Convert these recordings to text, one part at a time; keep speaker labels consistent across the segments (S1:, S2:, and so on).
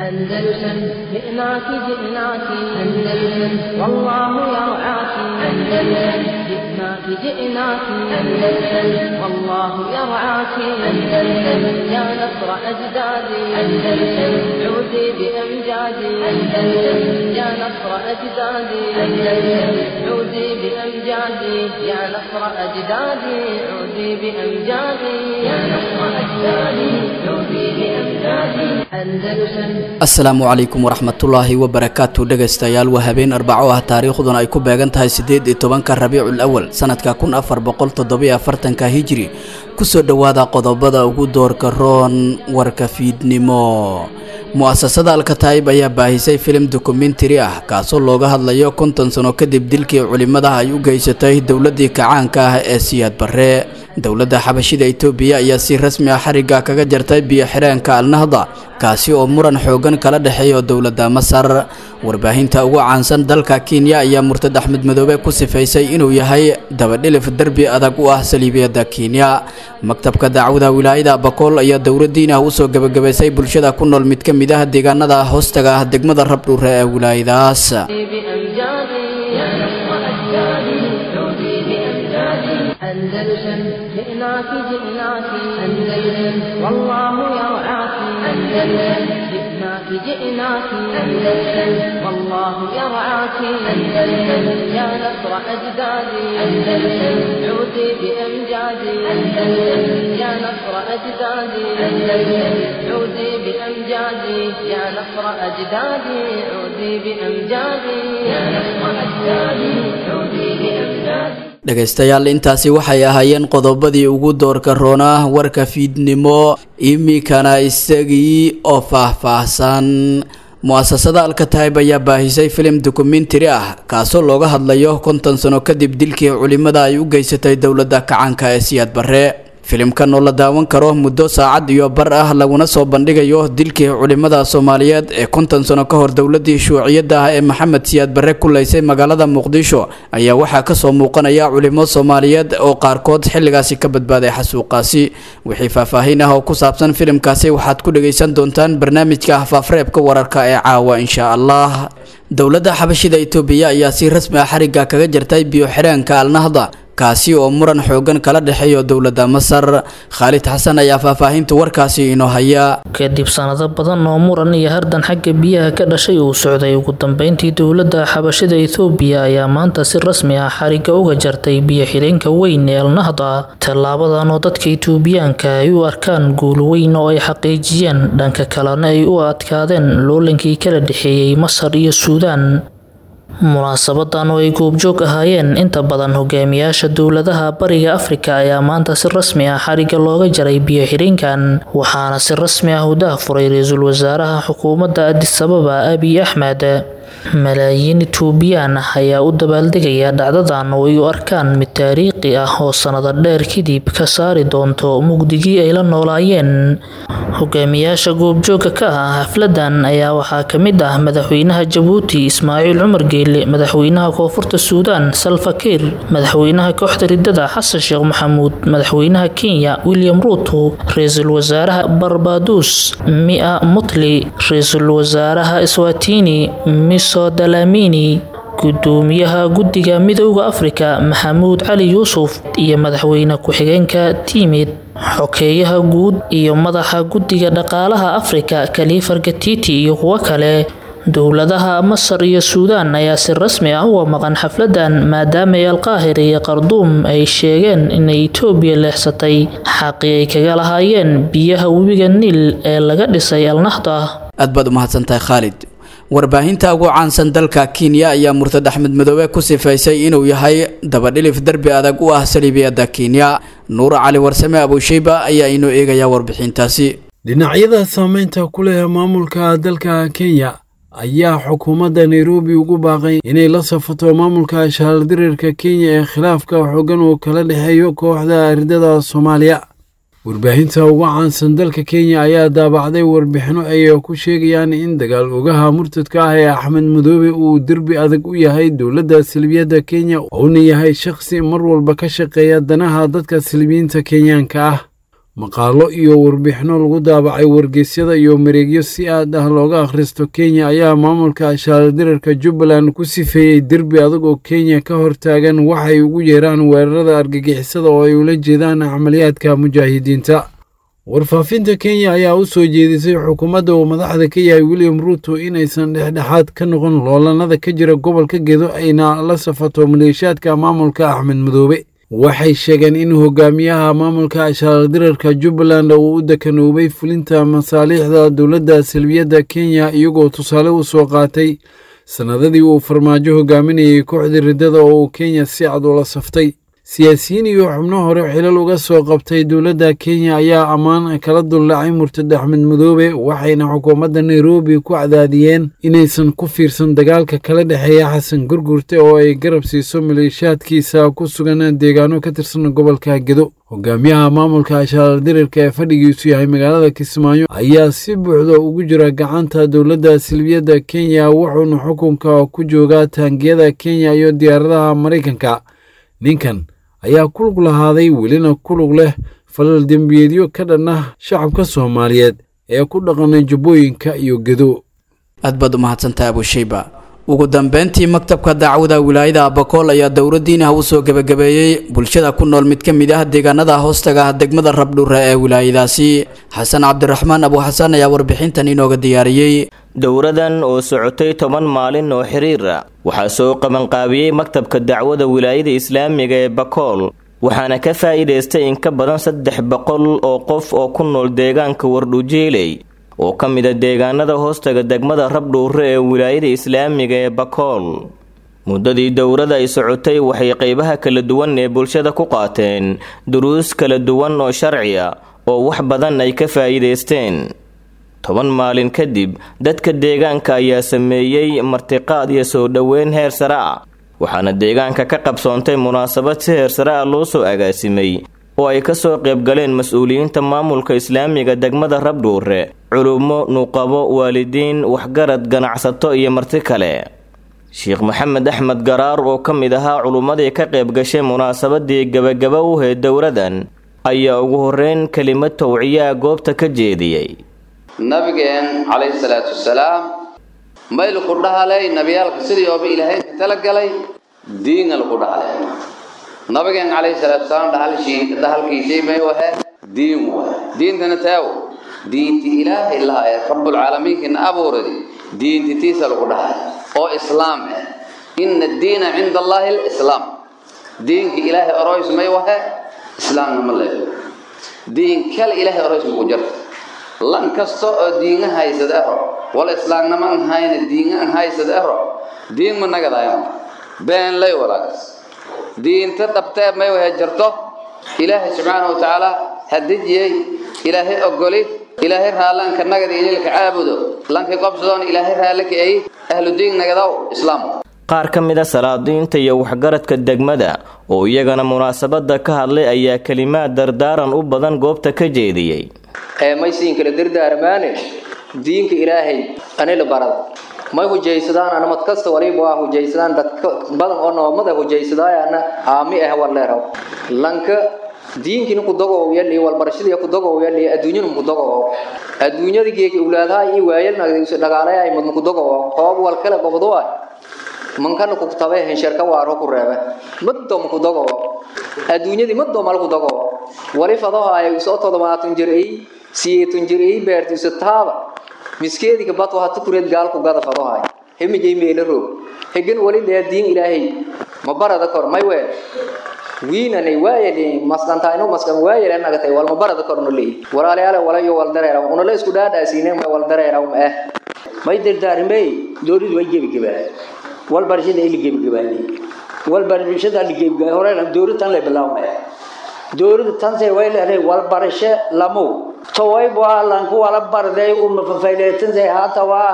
S1: أندلسن جئناك جئناك أندلسن والله يرعاك أندلسن جئناك جئناك أندلسن والله يرعاك أندلسن يا نصر أجدادي أندلسن عودي بأمجادي أندلسن يا نصر أجدادي أندلسن عودي بأمجادي يا نصر أجدادي عودي بأمجادي يا نصر أجدادي عودي بأمجادي أندلسن
S2: asalaamu calaykum waraxmatullaahi wabarakaatu dhegaystayaal waa habeen arbaco ah taariikhduna ay ku beegan tahay siddeed iyo tobanka rabiicul awal sanadka kun afar boqol toddobiyo afartanka hijri kusoo dhowaada qodobada ugu doorka roon warka fiidnimo mu-asasada alkataa'ib ayaa baahisay filim dokumentari ah kaasoo looga hadlayo konton sano kadib dilkii culimmada ay u geysatay dowladdii kacaanka ah ee siyaad barre dowladda xabashida itoobiya ayaa si rasmi ah xarigga kaga jartay biyo xireenka alnahda kaasi oo muran xoogan kala dhexeeyo dowladda masar warbaahinta ugu caansan dalka kenya ayaa murtad axmed madoobe ku sifaysay inuu yahay dabadhilif derbi adag u ah saliibiyadda kenya maktabka dacwada wilaayada bakool ayaa dowladdiin ah usoo gebagabaysay bulshada ku nool mid ka mid ah deegaanada hoostaga ah degmada rabdhuure ee wilaayadaas
S1: بأمجادي يا نصر أجدادي عودي بأمجادي أندلسن جئناك جئناك أندلسن والله يرعاك أندلسن جئناك جئناك أندلسن والله يرعاك أندلسن يا نصر أجدادي أندلسن عودي بأمجادي أندلسن يا نصر أجدادي أندلسن عودي بأمجادي يا نصر أجدادي عودي بأمجادي يا نصر أجدادي عودي بأمجادي
S2: dhegaystayaal intaasi waxay ahaayeen qodobadii ugu doorka roonaa warka fiidnimo iminkana isagii oo faah-faahsan mu-asasada alkataib ayaa baahisay filim dokumentari ah kaasoo looga hadlayo konton sano kadib dilkii culimmada ay u geysatay dowladda kacaanka ee siyaad barre filimkan oo la daawan karo muddo saacad iyo bar ah laguna soo bandhigayo dilkii culimmada soomaaliyeed ee konton sano ka hor dowladii shuuciyadda ah ee maxamed siyaad barre ku laysay magaalada muqdisho ayaa waxaa kasoo muuqanaya culimo soomaaliyeed oo qaarkood xilligaasi ka badbaaday xasuuqaasi wixii faahfaahin ah oo ku saabsan filimkaasi waxaad ku dhagaysan doontaan barnaamijka faafreebka wararka ee caawa insha allah dowladda xabashida itoobiya ayaa si rasmi ah xarigga kaga jartay biyo xireenka alnahda kaasi oo muran xoogan kala dhexeeyo dowladda masar khaalid xasan ayaa faahfaahinta warkaasi inoo haya
S3: kadib sanado badan oo muran iyo hardan xagga biyaha ka dhashay uu socday ugu dambeyntii dowladda xabashida ethoobiya ayaa maanta si rasmi ah xarigga uga jartay biyo xireenka weyn ee alnahda tallaabadan oo dadka itoobiyaanka ay u arkaan guul weyn oo ay xaqiijiyeen dhanka kalena ay u adkaadeen loolankii kala dhexeeyey masar iyo suudaan munaasabadan oo ay goobjoog ahaayeen inta badan hogaamiyaasha dowladaha bariga afrika ayaa maanta si rasmi ah xarigga looga jaray biyo xidhinkan waxaana si rasmi ah u daahfuray ra-iisul wasaaraha xukuumadda adisababa abiy axmed malaayiin etoobiyaan ah ayaa u dabaaldegaya dhacdadan oo ay u arkaan mid taariikhi ah oo sanado dheer kadib ka saari doonto mugdigii ay la noolaayeen hogaamiyaasha goobjooga ka ah xafladan ayaa waxaa ka mid ah madaxweynaha jabuuti ismaaciil cumar geele madaxweynaha koonfurta suudaan salva kiir madaxweynaha kooxda ridada xasan sheekh maxamuud madaxweynaha kenya william ruuto ra-iisul wasaaraha barbaduus mia mutli ra-iisul wasaaraha swatini miso dalamini gudoomiyaha guddiga midooda afrika maxamuud cali yuusuf iyo madaxweyne ku-xigeenka tiimid xokeeyaha guud iyo madaxa guddiga dhaqaalaha afrika kaliifar gatiti iyo kuwo kale dowladaha masar iyo suudaan ayaa si rasmi ah uga maqan xafladan maadaama alqaahira iyo qarduum ay sheegeen inay itoobiya leexsatay xaqii ay kaga lahaayeen biyaha webiga niil ee laga dhisay alnahda
S2: aad baad u mahadsantahay khaalid warbaahinta ugu caansan dalka kenya ayaa murtad axmed madoobe ku sifaysay inuu yahay dabadhilif derbi adag u ah saliibiyadda kenya nuur cali warsame abusheyba ayaa inoo eegaya warbixintaasi
S4: dhinacyada saameynta ku leh maamulka dalka kenya ayaa xukuumadda nairobi ugu baaqay inay la safato maamulka shaaldirirka kenya ee khilaafka xoogan uu kala dhexeeyo kooxda ardada soomaaliya warbaahinta ugu caansan dalka kenya ayaa daabacday warbixino ay ku sheegayaan in dagaal ogaha murtadka ah ee axmed madoobe uu derbi adag u yahay dowladda salbiyadda kenya uuna yahay shakhsi mar walba ka shaqeeya danaha dadka salbiyiinta kenyaanka ah maqaalo iyo warbixino lagu daabacay wargeysyada iyo mareegyo si aad ah looga akhristo kenya ayaa maamulka shaaladirarka jubbaland ku sifeeyey derbi adag oo kenya ka hortaagan waxay ugu yeeraan weerarada argagixisada oo ay ula jeedaan camaliyaadka mujaahidiinta warfaafinta kenya ayaa u soo jeedisay xukuumadda uu madaxda ka yahay william ruuto inaysan dhexdhexaad ka noqon loolanada ka jira gobolka gedo ayna la safato maleeshiyaadka maamulka axmed madoobe waxay sheegeen in hogaamiyaha maamulka shaaladirarka jubbaland uu u dekanoobay fulinta masaaliixda dowladda salbiyadda kenya iyagoo tusaale u soo qaatay sannadadii uu farmaajo hogaaminayay kooxda riddada oo uu kenya si cad ula saftay siyaasiyiin iyo xubno hore xilal uga soo qabtay dowladda kenya ayaa ammaan kala dullaacay murtad axmed madoobe waxayna xukuumadda nairobi ku cadaadiyeen inaysan ku fiirsan dagaalka kala dhexeeya xasan gurgurte oo ay garab siiso maleeshiyaadkiisa ku sugan deegaano ka tirsan gobolka gedo hogaamiyaha maamulka shaaladirarka ee fadhigiisu yahay magaalada kismaayo ayaa si buuxda ugu jira gacanta dowladda silbiyadda kenya wuxuuna xukunka ku joogaa taangiyada kenya iyo diyaaradaha maraykanka ninkan ayaa ku lug lahaaday welina ku lug leh falal dembiyeedyo ka dhan ah shacabka soomaaliyeed ee ku dhaqanay jubbooyinka iyo gedo
S2: aad baad u mahadsantaha abushayba ugu dambeyntii maktabka dacwada wilaayada abakool ayaa dowladdiin ah u soo gebagabeeyey bulshada ku nool mid ka mid ah deegaanada hoostaga ah degmada rabdhuure ee wilaayadaasi xasan cabdiraxmaan abu xasan ayaa warbixintan inooga diyaariyey
S5: dowradan oo socotay toban maalin oo xiriira waxaa soo qabanqaabiyey maktabka dacwada wilaayada islaamiga ee bakool waxaana ka faa'iidaystay in ka badan saddex boqol oo qof oo ku nool deegaanka wardhujeeley oo ka mida deegaanada hoostaga degmada rabdhuure ee wilaayada islaamiga ee bakool muddadii dowrada ay socotay waxay qeybaha kala duwan ee bulshada ku qaateen duruus kala duwan oo sharci a oo wax badan ay ka faa'iidaysteen toban maalin kadib dadka deegaanka ayaa sameeyey martiqaad iyo soo dhoweyn heer sare ah waxaana deegaanka ka qabsoontay munaasabad si heer sare ah loo soo agaasimay oo ay kasoo qaybgaleen mas-uuliyiinta maamulka islaamiga degmada rabdhuure culummo nuqabo waalidiin waxgarad ganacsato iyo marti kale sheekh maxamed axmed garaar oo ka mid ahaa culummadii ka qayb gashay munaasabadii gebagaba u heed dowradan ayaa ugu horeyn kelimad towciyaa goobta ka jeediyey
S6: nabigeen calayhi salaatu wasalaam mayl ku dhahalay nabiyaalka sidii ooba ilaahay ka talagalay diinga lagu dhahalay nabigeen calayhi salaatu wasalaam dhahalshii dhahalkiisii may wahe diin wahe diintana taawo diinti ilaahay laha ee rabbulcaalamiinkina abuuradi diinti tiisa lagu dhahay oo islaam ah ina addiina cinda allaahi alislaam diinka ilaahay oroys may wahe islaamna ma leeyo diin kale ilaahay oroys maku jirta lan kasta oo diinga haysad ero wala islaamnama an hayna diinga an haysad ero diin ma nagadayan been lay walaagas diinta dhabtee may wahe jirto ilaahay subxaana wa tacaala hadijiyey ilaahay ogoli ilaahay raallanka nagada inilka caabudo lankay qobsadoon ilaahay raallaka ay ahlu diin nagadaw islaam
S5: qaar ka mid a salaadiinta iyo waxgaradka degmada oo iyagana munaasabada ka hadlay ayaa kelimaad dardaaran u badan goobta ka jeediyey
S7: ee may siin kala dardaarmaane diinka ilaahay anila barada may hujaysadaan anamad kasta waliba waa hujaysadaan dadka badan oo noomada hujaysadaayaana aami ah waleeraw lanka diinkina ku dagow yali walbarashadii ku dagow yali adduunyada ku dagow adduunyada geeki ulaadaha iyo waayalna dhagaalay mad ku dagow hoob wal kala qabdo waa mankana ku tabe hensharka waaro ku reebe maddo ku dagow adduunyadii maddo mal ku dagow wali fadaha ay soo todobaatan jir ay siyeetun jir ay beertiisa taaba miskeediga bad waa tukureed gaal ku gada fadaha hemijay meelo roog hegan wali lee diin ilaahay ma barada kor may weel wiinanay waayali masqantayno masqan waayali nagatay wal ma barada kor no leey walaalayaal walayo wal dareera una la isku dhaadhaasiinay ma wal dareera ma ah may dardaarimay dooridu way gebi gebaa wal barashada ili gebi gebaani wal barashada ili gebi gebaa hore dooridu tan la bilaawmay dooridu tan say way leedahay wal barasho lamu taway baa lan ku wala barday um fafayleetan say haata waa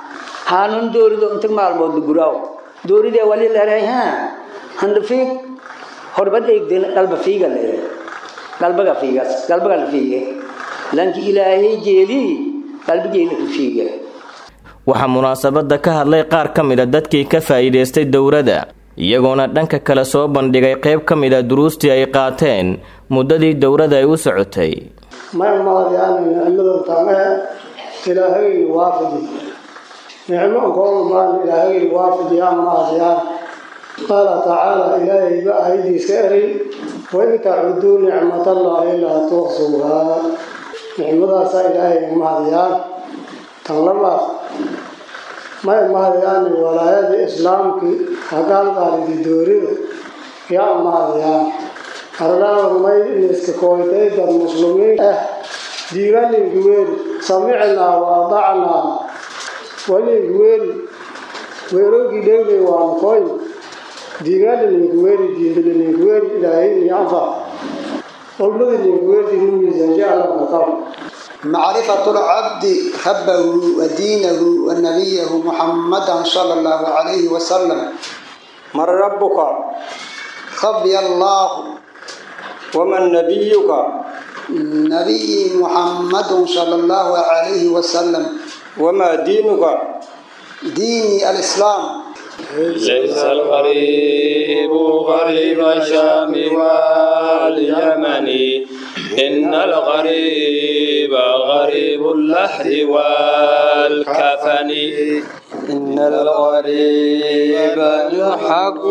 S7: hanun dooridu inta maalmood guraaw dooride wali leedahay ha handfiik horbad eegdeen qalba fiiga leedahay qalbaga fiigas qalbaga la fiige lanki ilaahay jeeli qalbigeena ku fiige
S5: waxaa munaasabada ka hadlay qaar ka mid a dadkii ka faa'iidaystay dowladda iyagoona dhanka kale soo bandhigay qayb ka mid a duruustii ay qaateen muddadii dowladda ay u socotay
S8: ما مهديان نعمة تامه إلهي وافدي نعمة قول ما إلهي وافدي يا مهديان قال تعالى إلهي بأيدي سائري وإن تعدوا نعمة الله لا تحصوها نعمة إلهي مهديان تنلما ما مهديان ولايات إسلامك هقال قال دوري يا مهديان أرنا رمي نسكويتي در مسلمين أه ديغان الجوير سمعنا وأضعنا وللجوير ويروكي دولي وانكوين ديغان الجوير ديغان الجوير إلهي ينفع والبدل الجوير دي نميزة جعل مقام
S9: معرفة العبد ربه ودينه ونبيه محمدا صلى الله عليه وسلم
S10: من ربك
S9: ربي الله
S10: ومن نبيك
S9: نبي محمد صلى الله عليه وسلم
S10: وما دينك
S9: ديني الإسلام
S10: ليس الغريب غريب الشام واليمن إن الغريب غريب اللحد والكفن إن الغريب لحق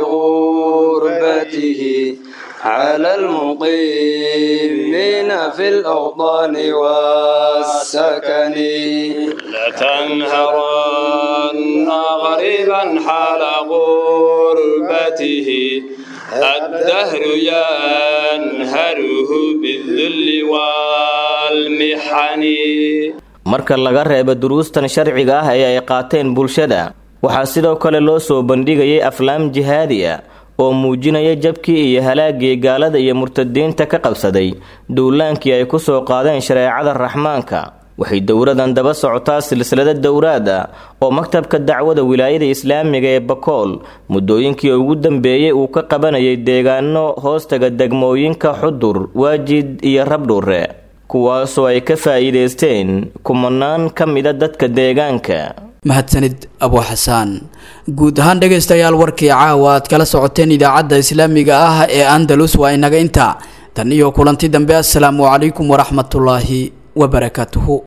S10: لغربته على المقيمين في الأوطان والسكن لتنهرن غريبا حال غربته الدهر ينهره بالذل والمحن
S5: marka laga reebo duruustan sharciga ah ee ay qaateen bulshada waxaa sidoo kale loo soo bandhigayay aflaam jihaadi ah oo muujinaya jabkii iyo halaagii gaalada iyo murtadiinta ka qabsaday duulaankii ay ku soo qaadeen shareecada raxmaanka waxay dowradan daba socotaa silsilada dowraad ah oo maktabka dacwada wilaayada islaamiga ee bakool muddooyinkii ugu dambeeyey uu ka qabanayay deegaano hoostaga degmooyinka xudur waajid iyo rabdhuure kuwaasoo ay ka faa'iidaysteen kumanaan ka mida dadka deegaanka
S2: mahadsanid abu xasaan guud ahaan dhegaystayaal warkii caawa aad kala socoteen idaacadda islaamiga ah ee andalus waa inaga intaa tan iyo kulanti dambe assalaamu calaykum waraxmatullaahi wabarakaatuhu